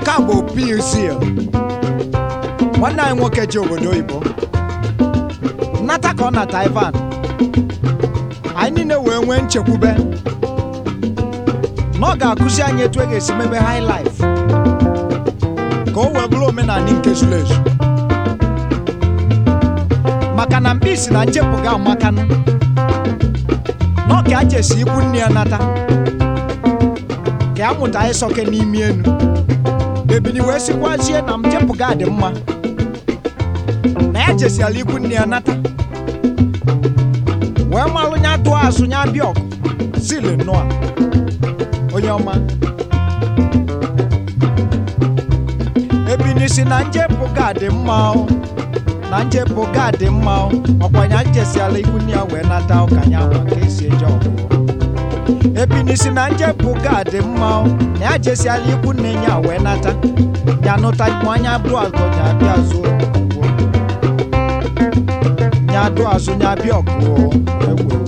nke a bụ PUCL nwanne anyị nwoke ji obodo oyibo nnata ka ọ nata Ivan anyị niile wee nwee nchekwube na ọ ga-akụzi anyị etu e ga-esi mebe high life ka o wee bụrụ omenala nke zuru ezu maka na mkpisi na nchepụ ga amakanụ na ọ ka a jesi ikwu nne ya nata ka ya mụta ịsọke n'ime enu ebini wee sikwazie na mchepụ ga dị mma na ya jesiala ikwu nne ya nata wee malụ nya tụọ azụ nya bịa ọgụ zili nnọọ onye ọma ebini si na njepụ ga dị mma o na njepụ ga dị mma o ọkwanya jesiala ikwu nne ya wee nata ụkanya ma ka esi eje ọgụ ebini si na njepụ ga dị mma o na ya jesiala ikwu nne ya wee nata ya nụta anya bụ azụ ya bịa zuo nya dụ azụ nya bịa ọgụ egwu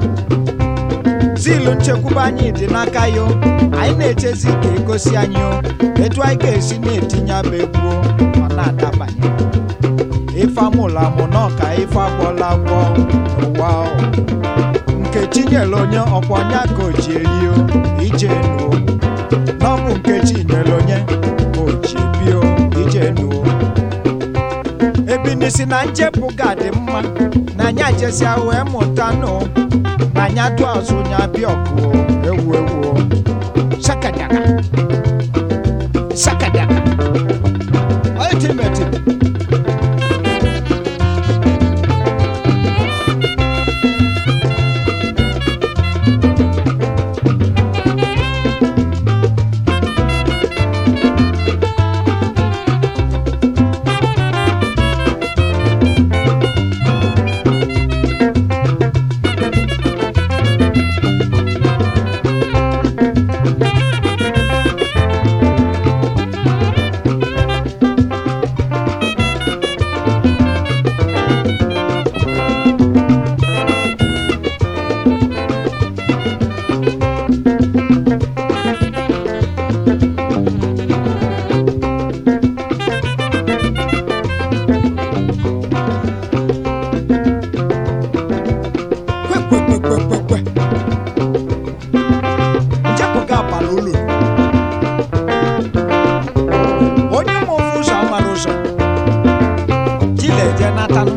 zilu nchekwube anyị dị n'aka yo anyị na-echezi ka egosi anyị o etu anyị ga-esi na-etinye abụ egwu ọ na-adabanye ife amụla amụ na ọka ife agwọla agwọ n'ụwa o. nkechi nyere onye ọkwọnya ka o ji erio ije nuo na ọ bụ nkechi nyere onye ka o ji bio ije nuo ebini si na njepụ ga-adị mma na anyị ajesia wee mụta nụ na anyị atụ azụ nya bịa ọkụ ewu ewu sakadaka sakadaka ultimate kwekwekwekwekwekwe njepụ ga abala ụlọ onye ma ofu ụzọ amara ụzọ jila eje natanụ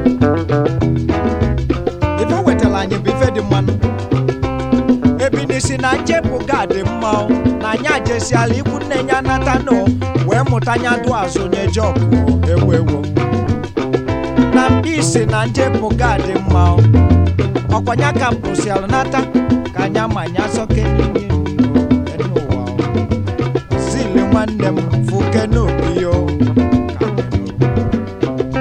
ife wetara anyị bụ ife dị mmanụ ebini si na njepụ ga dị mma o, na anyị ajesiala ikwu nne ya natanụ wee mụta nya dụ azụ nye jọkụ ewu ewu na mkpisi na njepụ ga dị mma o. ọkwanya ka mpụsịalụ nata ka anya ma anya sọke n'ime enu ụwa o. zili nwanne m fụke n'obi yo ka anyị nụ.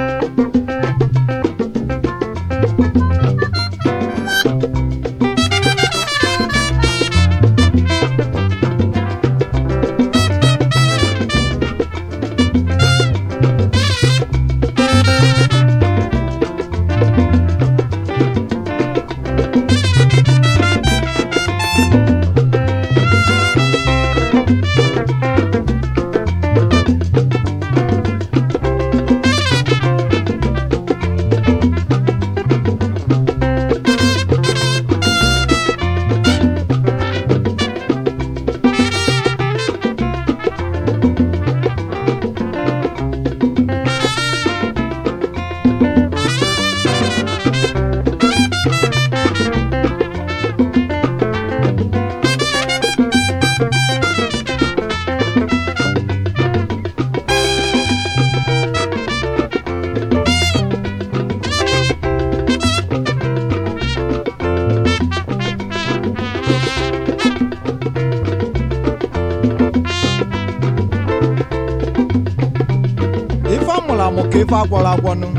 ife amụrụ amụ ka ife agwọrọ agwọnụ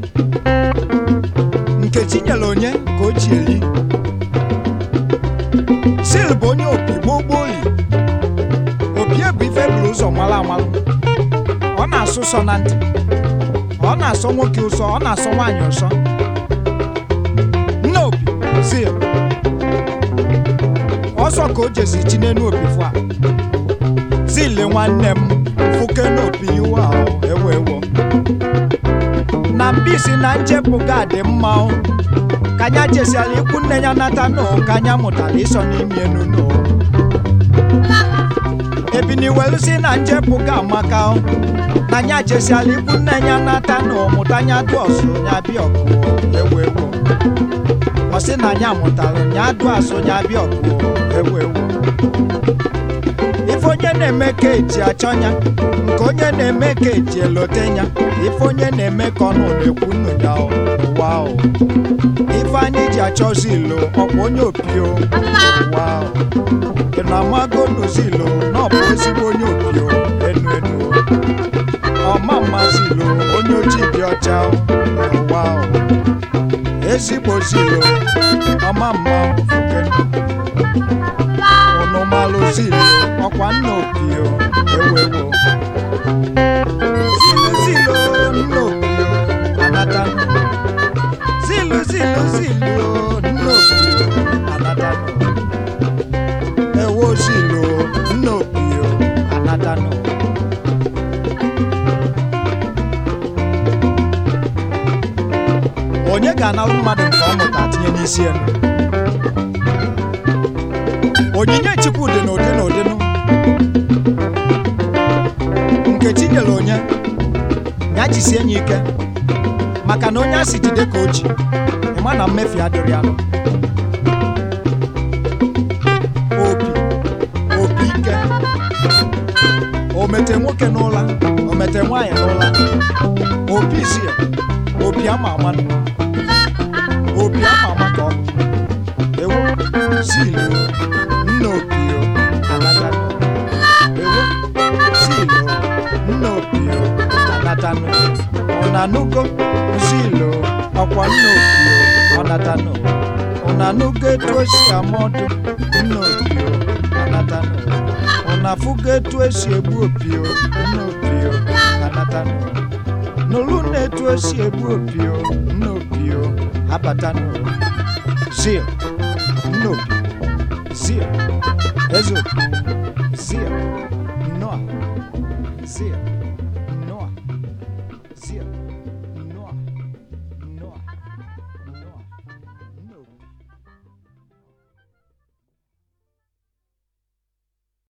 nkechi nyere onye ka o ji eri sil bụ onye opi gboo gboo li opie bụ ife buru ụzọ mara amalụ ọ na-asụ sọ na ntị ọ na-asọ nwoke ụsọ ọ na-asọ nwaanyị ụsọ nne opi sil ọsọ ka o jesi chi n'enu opi fụ a zile nwanne m fuke n'opi iwe ahụ ewewo na mbisi na njepụ ga dị mma o. ka anya jesiala ikwu nne ya nata no ka anya mụtara ịsọ n'ime enu no ebiniwelu si na njepụ ga amaka o. na anya jesiala ikwu nne ya nata no mụta anya dụ ọsụ ya bịa ọkụ ewu ewu ọ sị na anya mụtara ya dụ asụ ya bịa ọkụ ewu ewu ife onye na-eme ka eji achọ ya nke onye na-eme ka eji elote ya ife onye na-eme ka ọnụ na-ekwu nnu ya o, ụwa o ife anyị ji achọzi ilo ọkwa onye opio ụwa o ị na-amago n'uzilo na ọ bụ ezigbo onye opio enu enu ọma mmasị ilo onye ojii dị ọcha o, ụwa o ezigbo zilo ọma mma fukenu unu malụ zilo ọkwa nna opio ewewo zilo zilo nna opio anatanụ zilu zilu zilu nna opio anatanụ ewo zilo nna opio anatanụ onye ga-analụ mmadụ nke ọ mụta tinye n'isi elu onyinye chukwu dị n'ụdị n'ụdịnụ nkechi nyere onye ya jisie ya ike maka na onye a si jide ka o ji ịma na mmefu adịrị ya opi opi ike o mete nwoke n'ụla o mete nwaanyị n'ụla opi isi ya opi ama ama nụ. opi ama ama ka ọ bụ ewu zilu nna opio anatanụ ewu zilu nna opio anatanụ ọnanugo zilu ọkwa nna opio ọnatanụ ọnanugo etu esi amọdụ nna opio anatanụ ọnafugo etu esi egbu opio nna opio anatanụ nụrụ na etu esi egbu opio nna opio abatanụ zil nna opio zil eze opio zil nnọọ zil